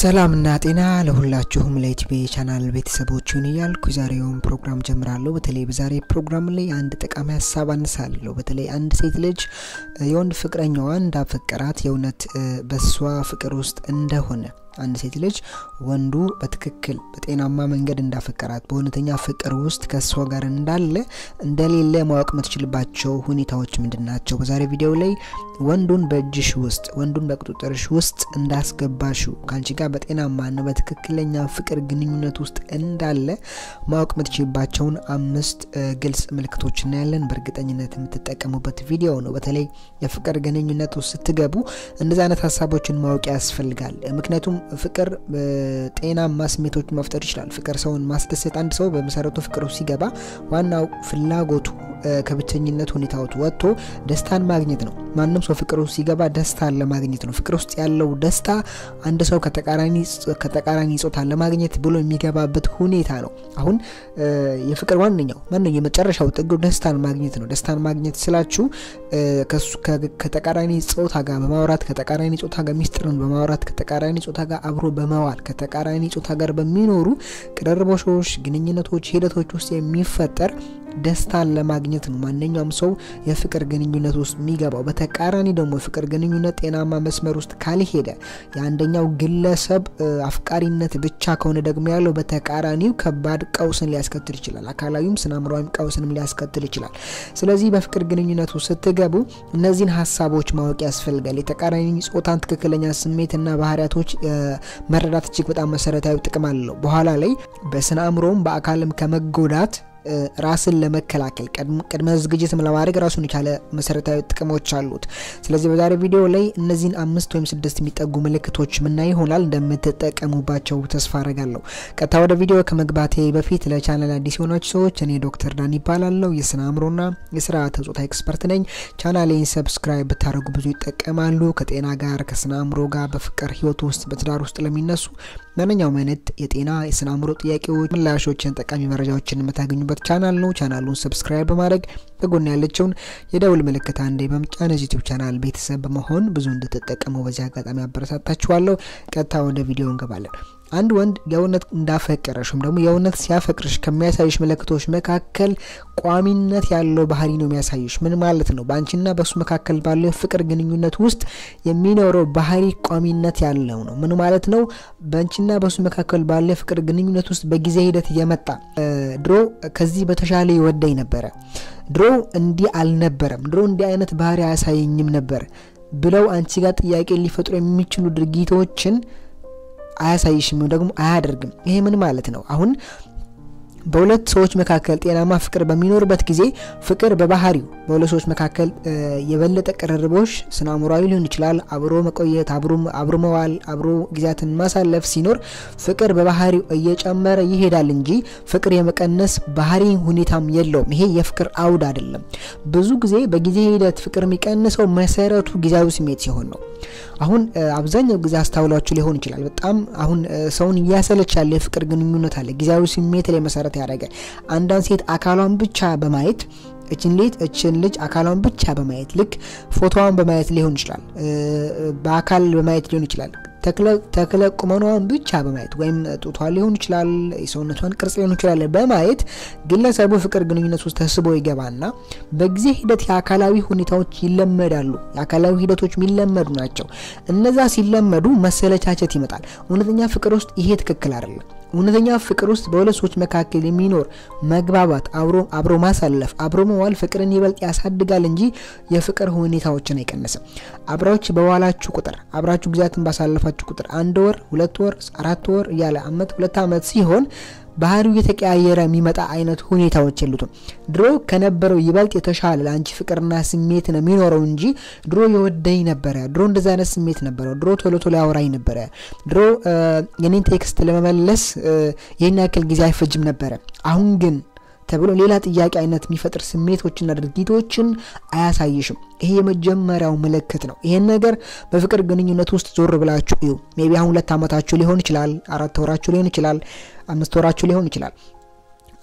ሰላምና ጤና ለሁላችሁም ለኢቲቪ ቻናል ቤተሰቦችን እያልኩ የዛሬውን ፕሮግራም ጀምራለሁ። በተለይ በዛሬ ፕሮግራም ላይ አንድ ጠቃሚ ሀሳብ አነሳለሁ። በተለይ አንድ ሴት ልጅ የወንድ ፍቅረኛዋ እንዳፈቀራት የእውነት በሷ ፍቅር ውስጥ እንደሆነ አንድ ሴት ልጅ ወንዱ በትክክል በጤናማ መንገድ እንዳፈቀራት በእውነተኛ ፍቅር ውስጥ ከእሷ ጋር እንዳለ እንደሌለ ማወቅ የምትችልባቸው ሁኔታዎች ምንድን ናቸው? በዛሬ ቪዲዮ ላይ ወንዱን በእጅሽ ውስጥ ወንዱን በቁጥጥርሽ ውስጥ እንዳስገባሽው ከአንቺ ጋር በጤናማና በትክክለኛ ፍቅር ግንኙነት ውስጥ እንዳለ ማወቅ የምትችልባቸውን አምስት ግልጽ ምልክቶች እናያለን። በእርግጠኝነት የምትጠቀሙበት ቪዲዮ ነው። በተለይ የፍቅር ግንኙነት ውስጥ ስትገቡ እንደዚህ አይነት ሀሳቦችን ማወቅ ያስፈልጋል። ምክንያቱም ፍቅር ጤናማ ስሜቶች መፍጠር ይችላል። ፍቅር ሰውን ማስደሰት። አንድ ሰው በመሰረቱ ፍቅር ውስጥ ሲገባ ዋናው ፍላጎቱ ከብቸኝነት ሁኔታዎች ወጥቶ ደስታን ማግኘት ነው። ማንም ሰው ፍቅር ውስጥ ሲገባ ደስታን ለማግኘት ነው። ፍቅር ውስጥ ያለው ደስታ አንድ ሰው ከተቃራኒ ጾታን ለማግኘት ብሎ የሚገባበት ሁኔታ ነው። አሁን የፍቅር ዋነኛው ማንኛው የመጨረሻው ጥግ ደስታን ማግኘት ነው። ደስታን ማግኘት ስላችሁ ከተቃራኒ ጾታ ጋር በማውራት ከተቃራኒ ጾታ ጋር ሚስጥርን በማውራት ከተቃራኒ ጾታ ጋር አብሮ በመዋል ከተቃራኒ ጾታ ጋር በሚኖሩ ቅርርቦሾች፣ ግንኙነቶች፣ ሂደቶች ውስጥ የሚፈጠር ደስታን ለማግኘት ነው ማንኛውም ሰው የፍቅር ግንኙነት ውስጥ የሚገባው። በተቃራኒ ደግሞ የፍቅር ግንኙነት ጤናማ መስመር ውስጥ ካልሄደ የአንደኛው ግለሰብ አፍቃሪነት ብቻ ከሆነ ደግሞ ያለው በተቃራኒው ከባድ ቀውስን ሊያስከትል ይችላል። አካላዊም ስነ አእምሯዊም ቀውስንም ሊያስከትል ይችላል። ስለዚህ በፍቅር ግንኙነት ውስጥ ስትገቡ እነዚህን ሀሳቦች ማወቅ ያስፈልጋል። የተቃራኒ ጾታን ትክክለኛ ስሜትና ባህሪያቶች መረዳት እጅግ በጣም መሰረታዊ ጥቅም አለው። በኋላ ላይ በስነ አእምሮም በአካልም ከመጎዳት ራስን ለመከላከል ቅድመ ዝግጅትም ለማድረግ ራሱን የቻለ መሰረታዊ ጥቅሞች አሉት። ስለዚህ በዛሬ ቪዲዮ ላይ እነዚህን አምስት ወይም ስድስት የሚጠጉ ምልክቶች ምናይ ይሆናል። እንደምትጠቀሙባቸው ተስፋ አረጋለሁ። ቀጥታ ወደ ቪዲዮ ከመግባቴ በፊት ለቻናል አዲስ የሆናችሁ ሰዎች እኔ ዶክተር ዳን ይባላለሁ። የስነ አእምሮና የስርዓተ ጾታ ኤክስፐርት ነኝ። ቻናሌን ሰብስክራይብ ብታደርጉ ብዙ ይጠቀማሉ። ከጤና ጋር ከስነ አእምሮ ጋር በፍቅር ህይወት ውስጥ በትዳር ውስጥ ለሚነሱ ማንኛውም አይነት የጤና የስነ አእምሮ ጥያቄዎች፣ ምላሾችን፣ ጠቃሚ መረጃዎችን የምታገኙበት ቻናል ነው። ቻናሉን ሰብስክራይብ በማድረግ በጎን ያለችውን የደውል ምልክት አንዴ በመጫን ዩቲዩብ ቻናል ቤተሰብ በመሆን ብዙ እንድትጠቀሙ በዚህ አጋጣሚ አበረታታችኋለሁ። ቀጥታ ወደ ቪዲዮ እንገባለን። አንድ ወንድ የእውነት እንዳፈቀረሽ ወይም ደግሞ የእውነት ሲያፈቅርሽ ከሚያሳይሽ ምልክቶች መካከል ቋሚነት ያለው ባህሪ ነው የሚያሳይሽ። ምን ማለት ነው? በአንቺና በእሱ መካከል ባለው የፍቅር ግንኙነት ውስጥ የሚኖረው ባህሪ ቋሚነት ያለው ነው። ምን ማለት ነው? በአንቺና በእሱ መካከል ባለው የፍቅር ግንኙነት ውስጥ በጊዜ ሂደት እየመጣ ድሮ ከዚህ በተሻለ ይወደኝ ነበረ፣ ድሮ እንዲህ አልነበረም፣ ድሮ እንዲህ አይነት ባህሪ አያሳየኝም ነበር ብለው አንቺ ጋር ጥያቄ ሊፈጥሩ የሚችሉ ድርጊቶችን አያሳይሽም ደግሞ አያደርግም። ይሄ ምን ማለት ነው? አሁን በሁለት ሰዎች መካከል ጤናማ ፍቅር በሚኖርበት ጊዜ ፍቅር በባህሪው በሁለት ሰዎች መካከል የበለጠ ቅርርቦች ስነ አእምሯዊ ሊሆን ይችላል። አብሮ መቆየት፣ አብሮ መዋል፣ አብሮ ጊዜያትን ማሳለፍ ሲኖር ፍቅር በባህሪው እየጨመረ ይሄዳል እንጂ ፍቅር የመቀነስ ባህሪ ሁኔታም የለውም። ይሄ የፍቅር አውድ አይደለም። ብዙ ጊዜ በጊዜ ሂደት ፍቅር የሚቀንሰው መሰረቱ ጊዜያዊ ስሜት ሲሆን ነው። አሁን አብዛኛው ጊዜ አስታውሏችሁ ሊሆን ይችላል። በጣም አሁን ሰውን እያሰለች ያለ የፍቅር ግንኙነት አለ ጊዜያዊ ስሜት ላይ መሰረት ያደረገ አንዳንድ ሴት አካሏን ብቻ በማየት እችን ልጅ እችን ልጅ አካሏን ብቻ በማየት ልክ ፎቶዋን በማየት ሊሆን ይችላል፣ በአካል በማየት ሊሆን ይችላል፣ ተክለ ቁመኗን ብቻ በማየት ወይም ጡቷን ሊሆን ይችላል፣ የሰውነቷን ቅርጽ ሊሆን ይችላል በማየት ግለሰቡ ፍቅር ግንኙነት ውስጥ ተስቦ ይገባና በጊዜ ሂደት የአካላዊ ሁኔታዎች ይለመዳሉ። የአካላዊ ሂደቶች የሚለመዱ ናቸው። እነዛ ሲለመዱ መሰለቻቸት ይመጣል። እውነተኛ ፍቅር ውስጥ ይሄ ትክክል አይደለም። እውነተኛ ፍቅር ውስጥ በሁለት ሰዎች መካከል የሚኖር መግባባት፣ አብሮ ማሳለፍ፣ አብሮ መዋል ፍቅርን ይበልጥ ያሳድጋል እንጂ የፍቅር ሁኔታዎችን አይቀንስም። አብራችሁ በዋላችሁ ቁጥር አብራችሁ ጊዜያትን ባሳለፋችሁ ቁጥር አንድ ወር፣ ሁለት ወር፣ አራት ወር እያለ አመት፣ ሁለት አመት ሲሆን ባህሪው የተቀያየረ የሚመጣ አይነት ሁኔታዎች የሉትም። ድሮ ከነበረው ይበልጥ የተሻለ ለአንቺ ፍቅርና ስሜት ነው የሚኖረው እንጂ ድሮ የወደኝ ነበረ፣ ድሮ እንደዚ አይነት ስሜት ነበረው፣ ድሮ ቶሎ ቶሎ ያወራኝ ነበረ፣ ድሮ የኔን ቴክስት ለመመለስ ይህን ያክል ጊዜ አይፈጅም ነበረ። አሁን ግን ተብሎ ሌላ ጥያቄ አይነት የሚፈጥር ስሜቶችና ድርጊቶችን አያሳይሽም። ይሄ የመጀመሪያው ምልክት ነው። ይሄን ነገር በፍቅር ግንኙነት ውስጥ ዞር ብላችሁ እዩ። ሜቢ አሁን ሁለት ዓመታችሁ ሊሆን ይችላል፣ አራት ወራችሁ ሊሆን ይችላል፣ አምስት ወራችሁ ሊሆን ይችላል።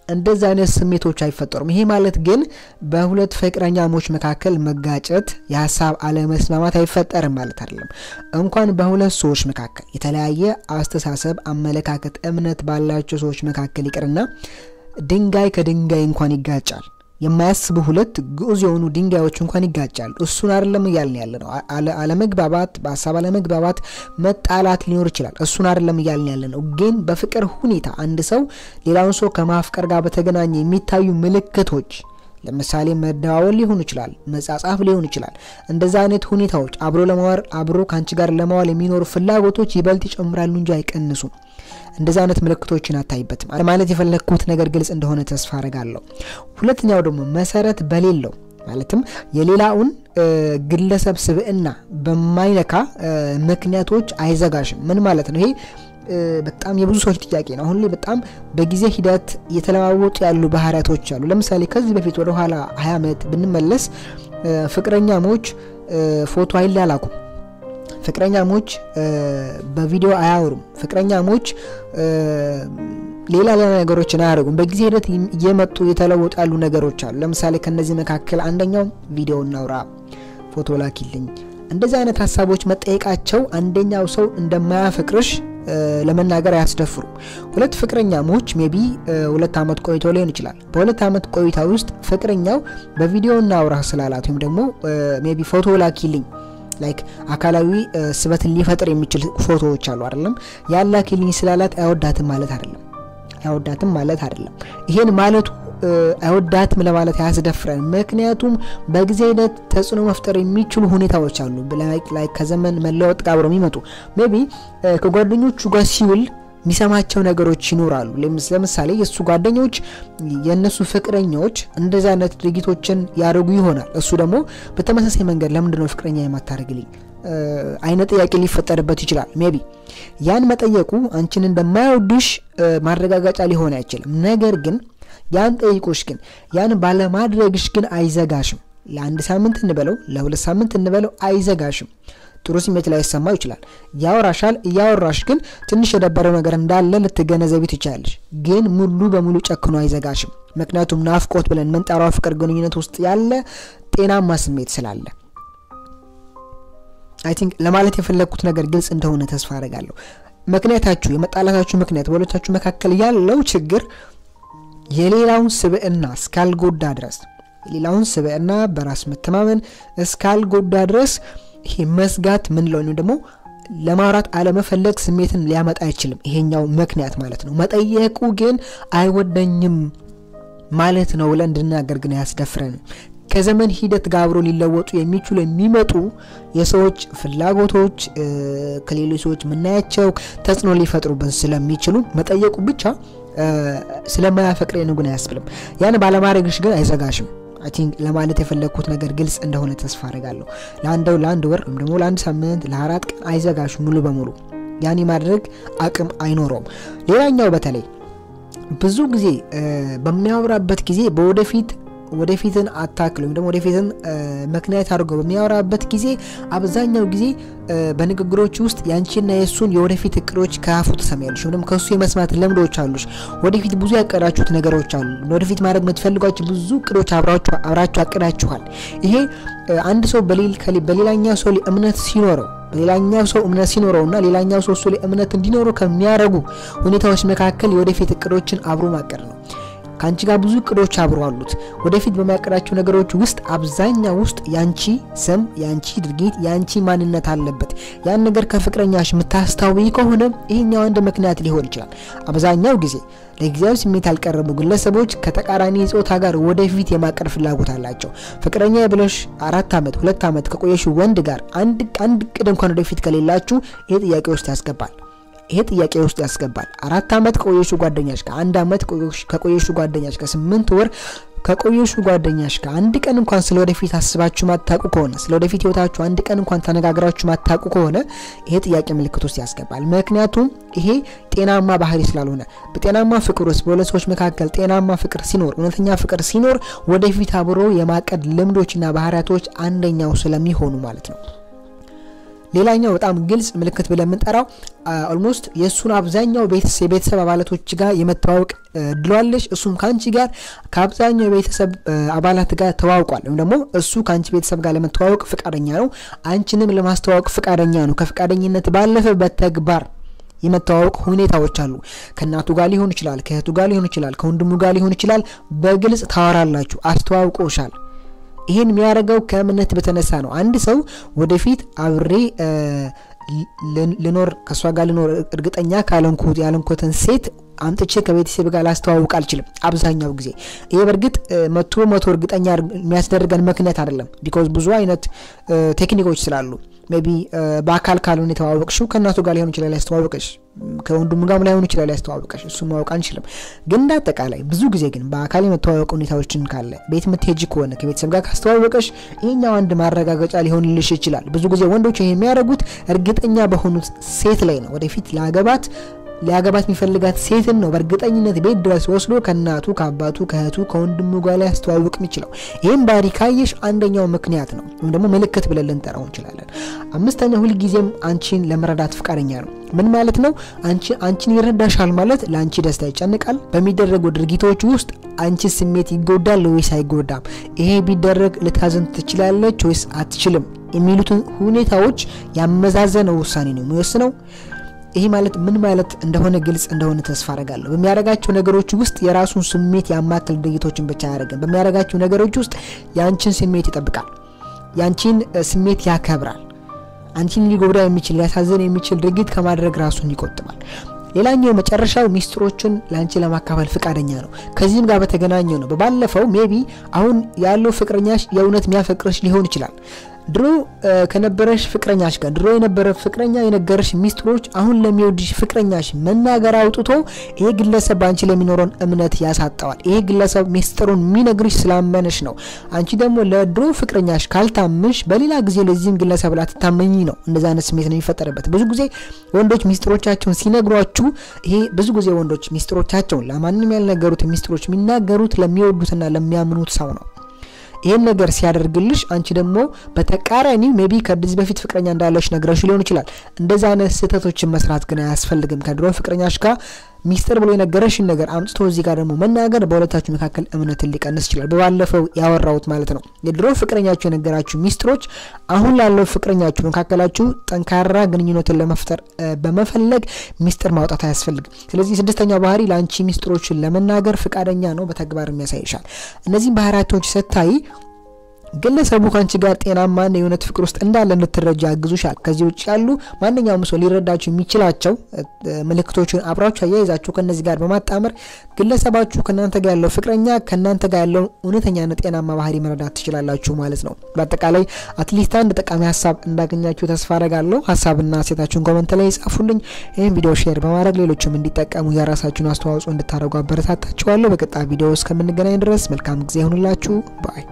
እንደዚህ አይነት ስሜቶች አይፈጠሩም። ይሄ ማለት ግን በሁለት ፍቅረኛሞች መካከል መጋጨት፣ የሀሳብ አለመስማማት አይፈጠርም ማለት አይደለም። እንኳን በሁለት ሰዎች መካከል የተለያየ አስተሳሰብ፣ አመለካከት፣ እምነት ባላቸው ሰዎች መካከል ይቅርና ድንጋይ ከድንጋይ እንኳን ይጋጫል። የማያስቡ ሁለት ግዑዝ የሆኑ ድንጋዮች እንኳን ይጋጫሉ። እሱን አይደለም እያልን ያለ ነው። አለመግባባት፣ በሀሳብ አለመግባባት፣ መጣላት ሊኖር ይችላል። እሱን አይደለም እያልን ያለ ነው። ግን በፍቅር ሁኔታ አንድ ሰው ሌላውን ሰው ከማፍቀር ጋር በተገናኘ የሚታዩ ምልክቶች ለምሳሌ መደዋወል ሊሆን ይችላል፣ መጻጻፍ ሊሆን ይችላል። እንደዛ አይነት ሁኔታዎች አብሮ ለማዋር አብሮ ከአንቺ ጋር ለማዋል የሚኖሩ ፍላጎቶች ይበልጥ ይጨምራሉ እንጂ አይቀንሱም። እንደዛ አይነት ምልክቶችን አታይበትም። ማለት የፈለግኩት ነገር ግልጽ እንደሆነ ተስፋ አረጋለሁ። ሁለተኛው ደግሞ መሰረት በሌለው ማለትም የሌላውን ግለሰብ ስብዕና በማይነካ ምክንያቶች አይዘጋሽም። ምን ማለት ነው ይሄ? በጣም የብዙ ሰዎች ጥያቄ ነው። አሁን ላይ በጣም በጊዜ ሂደት የተለዋወጡ ያሉ ባህሪያቶች አሉ። ለምሳሌ ከዚህ በፊት ወደ ኋላ ሀያ ዓመት ብንመለስ ፍቅረኛሞች ፎቶ አይላላኩም። ፍቅረኛሞች በቪዲዮ አያወሩም። ፍቅረኛሞች ሌላ ሌላ ነገሮችን አያደርጉም። በጊዜ ሂደት እየመጡ የተለወጡ ያሉ ነገሮች አሉ። ለምሳሌ ከነዚህ መካከል አንደኛው ቪዲዮ እናውራ፣ ፎቶ ላኪልኝ፣ እንደዚህ አይነት ሀሳቦች መጠየቃቸው አንደኛው ሰው እንደማያፈቅርሽ ለመናገር አያስደፍሩም። ሁለት ፍቅረኛሞች ሜቢ ሁለት ዓመት ቆይቶ ሊሆን ይችላል። በሁለት ዓመት ቆይታ ውስጥ ፍቅረኛው በቪዲዮ እናውራ ስላላት ወይም ደግሞ ሜቢ ፎቶ ላኪልኝ ላይክ አካላዊ ስበትን ሊፈጥር የሚችል ፎቶዎች አሉ አይደለም። ያላኪልኝ ስላላት አይወዳትም ማለት አይደለም። አይወዳትም ማለት አይደለም። ይሄን ማለቱ አይወዳትም ለማለት አያስደፍረን። ምክንያቱም በጊዜ ሂደት ተጽዕኖ መፍጠር የሚችሉ ሁኔታዎች አሉ። ላይ ከዘመን መለወጥ ጋር አብረው የሚመጡ ሜቢ ከጓደኞቹ ጋር ሲውል የሚሰማቸው ነገሮች ይኖራሉ። ለምሳሌ የእሱ ጓደኞች የእነሱ ፍቅረኛዎች እንደዚህ አይነት ድርጊቶችን ያደርጉ ይሆናል። እሱ ደግሞ በተመሳሳይ መንገድ ለምንድነው ፍቅረኛ የማታደርግልኝ አይነት ጥያቄ ሊፈጠርበት ይችላል። ሜቢ ያን መጠየቁ አንቺን እንደማይወድሽ ማረጋገጫ ሊሆን አይችልም። ነገር ግን ያን ጠይቆሽ ግን ያን ባለማድረግሽ ግን አይዘጋሽም። ለአንድ ሳምንት እንበለው ለሁለት ሳምንት እንበለው አይዘጋሽም። ጥሩ ስሜት ላይ ይሰማው ይችላል። ያወራሻል። እያወራሽ ግን ትንሽ የደበረው ነገር እንዳለ ልትገነዘቢ ትችላለሽ። ግን ሙሉ በሙሉ ጨክኖ አይዘጋሽም። ምክንያቱም ናፍቆት ብለን ምንጠራው ፍቅር ግንኙነት ውስጥ ያለ ጤናማ ስሜት ስላለ አይ ቲንክ ለማለት የፈለግኩት ነገር ግልጽ እንደሆነ ተስፋ አደርጋለሁ። ምክንያታችሁ የመጣላታችሁ ምክንያት በሁለታችሁ መካከል ያለው ችግር የሌላውን ስብዕና እስካልጎዳ ድረስ የሌላውን ስብዕና በራስ መተማመን እስካልጎዳ ድረስ ይሄ መስጋት ምንለው ወይም ደግሞ ለማውራት አለመፈለግ ስሜትን ሊያመጣ አይችልም። ይሄኛው ምክንያት ማለት ነው። መጠየቁ ግን አይወደኝም ማለት ነው ብለን እንድናገር ግን አያስደፍረንም። ከዘመን ሂደት ጋር አብሮ ሊለወጡ የሚችሉ የሚመጡ የሰዎች ፍላጎቶች ከሌሎች ሰዎች የምናያቸው ተጽዕኖ ሊፈጥሩብን ስለሚችሉ መጠየቁ ብቻ ስለማያፈቅረን ግን አያስብልም። ያን ባለማድረግሽ ግን አይዘጋሽም። አይ ቲንክ ለማለት የፈለግኩት ነገር ግልጽ እንደሆነ ተስፋ አድርጋለሁ። ለአንደው ለአንድ ወር ወይም ደግሞ ለአንድ ሳምንት ለአራት ቀን አይዘጋሽም ሙሉ በሙሉ ያን የማድረግ አቅም አይኖረውም። ሌላኛው በተለይ ብዙ ጊዜ በሚያወራበት ጊዜ በወደፊት ወደፊትን አታክል ወይም ደግሞ ወደፊትን ምክንያት አድርገው በሚያወራበት ጊዜ አብዛኛው ጊዜ በንግግሮች ውስጥ ያንቺና የእሱን የወደፊት እቅዶች ከአፉ ትሰሚያለሽ፣ ወይም ከእሱ የመስማት ልምዶች አሉሽ። ወደፊት ብዙ ያቀዳችሁት ነገሮች አሉ። ወደፊት ማድረግ የምትፈልጓቸው ብዙ እቅዶች አብራችሁ አቅዳችኋል። ይሄ አንድ ሰው በሌላኛው ሰው ላይ እምነት ሲኖረው በሌላኛው ሰው እምነት ሲኖረውና ሌላኛው ሰው እሱ ላይ እምነት እንዲኖረው ከሚያደርጉ ሁኔታዎች መካከል የወደፊት እቅዶችን አብሮ ማቀድ ነው። ከአንቺ ጋር ብዙ እቅዶች አብሮ አሉት። ወደፊት በሚያቀዳቸው ነገሮች ውስጥ አብዛኛው ውስጥ ያንቺ ስም፣ ያንቺ ድርጊት፣ ያንቺ ማንነት አለበት። ያን ነገር ከፍቅረኛሽ የምታስታውይ ከሆነ ይሄኛው አንድ ምክንያት ሊሆን ይችላል። አብዛኛው ጊዜ ለጊዜያዊ ስሜት ያልቀረቡ ግለሰቦች ከተቃራኒ ጾታ ጋር ወደፊት የማቀድ ፍላጎት አላቸው። ፍቅረኛ ብለሽ አራት ዓመት ሁለት ዓመት ከቆየሽ ወንድ ጋር አንድ አንድ እቅድ እንኳን ወደፊት ከሌላችሁ ይሄ ጥያቄ ውስጥ ያስገባል ይሄ ጥያቄ ውስጥ ያስገባል። አራት ዓመት ከቆየሹ ጓደኛሽ ጋር አንድ ዓመት ከቆየሹ ጓደኛሽ ጋር ስምንት ወር ከቆየሹ ጓደኛሽ ጋር አንድ ቀን እንኳን ስለ ወደፊት አስባችሁ ማታቁ ከሆነ ስለ ወደፊት ህይወታችሁ አንድ ቀን እንኳን ተነጋግራችሁ ማታቁ ከሆነ ይሄ ጥያቄ ምልክት ውስጥ ያስገባል። ምክንያቱም ይሄ ጤናማ ባህሪ ስላልሆነ በጤናማ ፍቅር ውስጥ በሁለት ሰዎች መካከል ጤናማ ፍቅር ሲኖር፣ እውነተኛ ፍቅር ሲኖር ወደፊት አብሮ የማቀድ ልምዶችና ባህሪያቶች አንደኛው ስለሚሆኑ ማለት ነው። ሌላኛው በጣም ግልጽ ምልክት ብለን የምንጠራው ኦልሞስት የእሱን አብዛኛው የቤተሰብ አባላቶች ጋር የመተዋወቅ እድሏለች። እሱም ከአንቺ ጋር ከአብዛኛው የቤተሰብ አባላት ጋር ተዋውቋል፣ ወይም ደግሞ እሱ ከአንቺ ቤተሰብ ጋር ለመተዋወቅ ፍቃደኛ ነው። አንቺንም ለማስተዋወቅ ፍቃደኛ ነው። ከፍቃደኝነት ባለፈ በተግባር የመተዋወቅ ሁኔታዎች አሉ። ከእናቱ ጋር ሊሆን ይችላል፣ ከእህቱ ጋር ሊሆን ይችላል፣ ከወንድሙ ጋር ሊሆን ይችላል። በግልጽ ታወራላችሁ፣ አስተዋውቆሻል። ይህን የሚያደርገው ከእምነት በተነሳ ነው። አንድ ሰው ወደፊት አብሬ ልኖር ከእሷ ጋር ልኖር እርግጠኛ ካለንኩት ያለንኩትን ሴት አምጥቼ ከቤተሰብ ጋር ላስተዋውቅ አልችልም። አብዛኛው ጊዜ ይሄ በእርግጥ መቶ መቶ እርግጠኛ የሚያስደርገን ምክንያት አይደለም። ቢኮዝ ብዙ አይነት ቴክኒኮች ስላሉ ሜቢ በአካል ካልሆነ የተዋወቅሽው ከእናቱ ጋር ሊሆን ይችላል ያስተዋወቀሽ፣ ከወንድሙ ጋር ላይሆን ይችላል ያስተዋወቀሽ። እሱ ማወቅ አንችልም። ግን እንደ አጠቃላይ ብዙ ጊዜ ግን በአካል የመተዋወቅ ሁኔታዎችን ካለ ቤት የምትሄጂ ከሆነ ከቤተሰብ ጋር ካስተዋወቀሽ ይህኛው አንድ ማረጋገጫ ሊሆንልሽ ይችላል። ብዙ ጊዜ ወንዶች ይህ የሚያደርጉት እርግጠኛ በሆኑት ሴት ላይ ነው። ወደፊት ላገባት ሊያገባት የሚፈልጋት ሴትን ነው በእርግጠኝነት ቤት ድረስ ወስዶ ከእናቱ ከአባቱ ከእህቱ ከወንድሙ ጋር ላይ ያስተዋውቅ የሚችለው። ይህም ባህሪ ካየሽ አንደኛው ምክንያት ነው ወይም ደግሞ ምልክት ብለን ልንጠራው እንችላለን። አምስተኛ ሁልጊዜም አንቺን ለመረዳት ፍቃደኛ ነው። ምን ማለት ነው? አንቺን ይረዳሻል ማለት ለአንቺ ደስታ ይጨንቃል። በሚደረጉ ድርጊቶች ውስጥ አንቺ ስሜት ይጎዳል ወይስ አይጎዳም? ይሄ ቢደረግ ልታዘን ትችላለች ወይስ አትችልም? የሚሉትን ሁኔታዎች ያመዛዘነው ውሳኔ ነው የሚወስነው። ይህ ማለት ምን ማለት እንደሆነ ግልጽ እንደሆነ ተስፋ አረጋለሁ። በሚያደርጋቸው ነገሮች ውስጥ የራሱን ስሜት ያማክል ድርጊቶችን ብቻ አያደርግም። በሚያደርጋቸው ነገሮች ውስጥ የአንቺን ስሜት ይጠብቃል፣ የአንቺን ስሜት ያከብራል። አንቺን ሊጎዳ የሚችል ሊያሳዝን የሚችል ድርጊት ከማድረግ ራሱን ይቆጥባል። ሌላኛው መጨረሻው ሚስጥሮችን ለአንቺ ለማካፈል ፍቃደኛ ነው። ከዚህም ጋር በተገናኘው ነው። በባለፈው ሜቢ አሁን ያለው ፍቅረኛሽ የእውነት የሚያፈቅርሽ ሊሆን ይችላል። ድሮ ከነበረሽ ፍቅረኛሽ ጋር ድሮ የነበረ ፍቅረኛ የነገረሽ ሚስጥሮች አሁን ለሚወድሽ ፍቅረኛሽ መናገር አውጥቶ ይሄ ግለሰብ በአንቺ ለሚኖረውን እምነት ያሳጠዋል። ይሄ ግለሰብ ሚስጥሩን የሚነግርሽ ስላመነሽ ነው። አንቺ ደግሞ ለድሮ ፍቅረኛሽ ካልታምሽ በሌላ ጊዜ ለዚህም ግለሰብ ላትታመኝ ነው። እንደዚ አይነት ስሜት ነው የሚፈጠርበት። ብዙ ጊዜ ወንዶች ሚስጥሮቻቸውን ሲነግሯችሁ ይሄ ብዙ ጊዜ ወንዶች ሚስጥሮቻቸውን ለማንም ያልነገሩት ሚስጥሮች የሚናገሩት ለሚወዱትና ለሚያምኑት ሰው ነው። ይህን ነገር ሲያደርግልሽ አንቺ ደግሞ በተቃራኒ ሜቢ ከዚህ በፊት ፍቅረኛ እንዳለሽ ነግረሽ ሊሆን ይችላል። እንደዚ አይነት ስህተቶችን መስራት ግን አያስፈልግም። ከድሮ ፍቅረኛሽ ጋር ሚስጥር ብሎ የነገረሽን ነገር አምጥቶ እዚህ ጋር ደግሞ መናገር በሁለታችሁ መካከል እምነትን ሊቀንስ ይችላል። በባለፈው ያወራሁት ማለት ነው። የድሮ ፍቅረኛችሁ የነገራችሁ ሚስጥሮች አሁን ላለው ፍቅረኛችሁ መካከላችሁ ጠንካራ ግንኙነትን ለመፍጠር በመፈለግ ሚስጥር ማውጣት አያስፈልግም። ስለዚህ ስድስተኛው ባህሪ ለአንቺ ሚስጥሮችን ለመናገር ፍቃደኛ ነው፣ በተግባር የሚያሳይሻል። እነዚህም ባህሪያቶች ስታይ ግለሰቡ ከአንቺ ጋር ጤናማና የእውነት ፍቅር ውስጥ እንዳለ እንድትረጃ ያግዙሻል። ከዚህ ውጭ ያሉ ማንኛውም ሰው ሊረዳችሁ የሚችላቸው ምልክቶችን አብራችሁ አያይዛችሁ ከነዚህ ጋር በማጣመር ግለሰባችሁ ከእናንተ ጋር ያለው ፍቅረኛ ከእናንተ ጋር ያለው እውነተኛና ጤናማ ባህሪ መረዳት ትችላላችሁ ማለት ነው። በአጠቃላይ አትሊስት አንድ ጠቃሚ ሀሳብ እንዳገኛችሁ ተስፋ አረጋለሁ። ሀሳብና ሴታችሁን ኮመንት ላይ ጻፉልኝ። ይህም ቪዲዮ ሼር በማድረግ ሌሎችም እንዲጠቀሙ የራሳችሁን አስተዋጽኦ እንድታደርጉ አበረታታችኋለሁ። በቀጣይ ቪዲዮ እስከምንገናኝ ድረስ መልካም ጊዜ ይሁንላችሁ ባይ